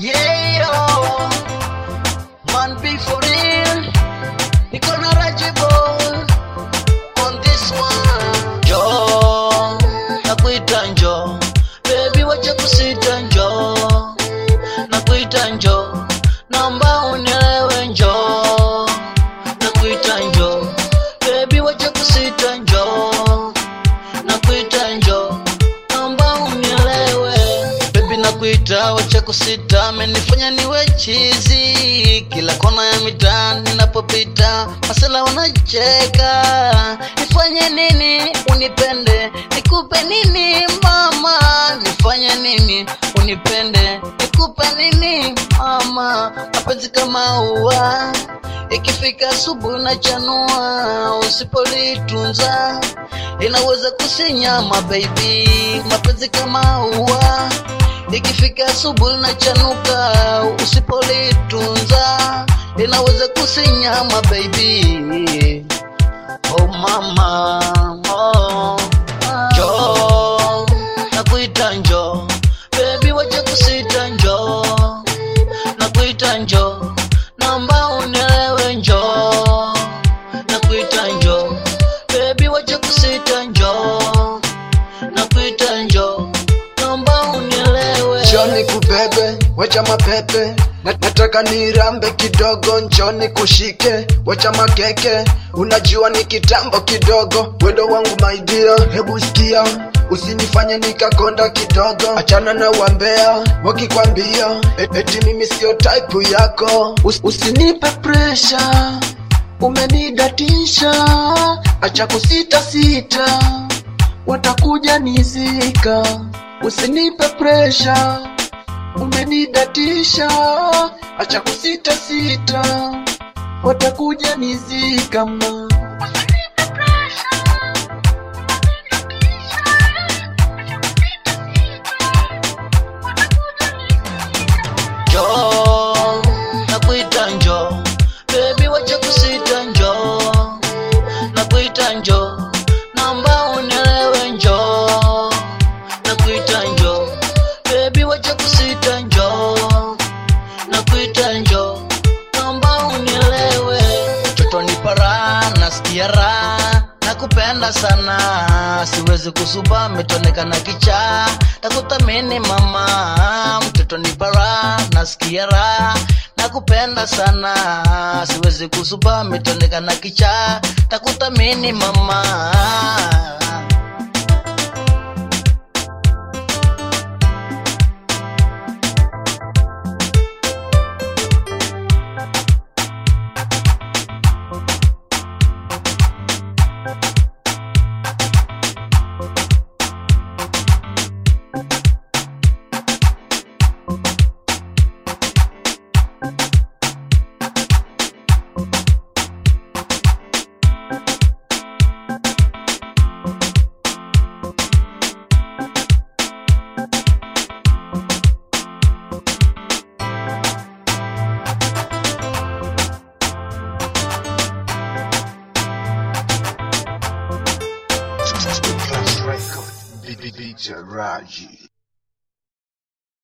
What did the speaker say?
Yeah, yo. Man, be for real. Niko na Rajibo on this one. Njoo, nakuita njoo. Baby, wacha kusita njoo. Nakuita njoo. Naomba unielewe njoo. Nakuita njoo. Baby, wacha kusita njoo. Nakuita njoo. Naomba unielewe. Baby, nakuita wacha kusita. Amenifanya niwe chizi. Kila kona ya mitaa ninapopita, masela wanacheka. Nifanye nini unipende? Nikupe nini mama? Nifanye nini unipende? Nikupe nini mama? Mapenzi kama ua ikifika asubuhi na chanua, usipolitunza inaweza kusinyama baby. Mapenzi kama ua ikifika asubuhi na chanuka, usipolitunza inaweza kusinyama baby. Oh mama, oh. Njoo, nakuita njoo, baby wacha kusita njoo, nakuita njoo, naomba unielewe njoo, nakuita njoo, baby wacha kusita njoo, nakuita njoo, naomba unielewe. Njoni kubebe, wacha mapepe Na- nataka nirambe kidogo, njoni kushike, wacha makeke. Unajua ni kitambo kidogo, wendo wangu my dear, hebu sikia, usinifanye nikakonda kidogo. Achana na wambea wakikwambia et- eti mimi sio type yako. Us, usinipe pressure, umenidatisha, acha kusita sita, watakuja nizika. Usinipe pressure umenidatisha, acha kusita sita, watakuja nizika ma njoo nakuita njoo bebi wacha kusita njoo nakuita njoo naomba unielewe njoo nakuita njoo bebi wacha kusita njoo nakuita njoo naomba unielewe mtoto ni para nasikia raha nakupenda sana siwezi kusuba metonekana kicha nakuthamini mama mtoto ni para nasikia raha nakupenda sana siwezi kusuba metonekana kicha takuthamini mama Class record. DJ Raji.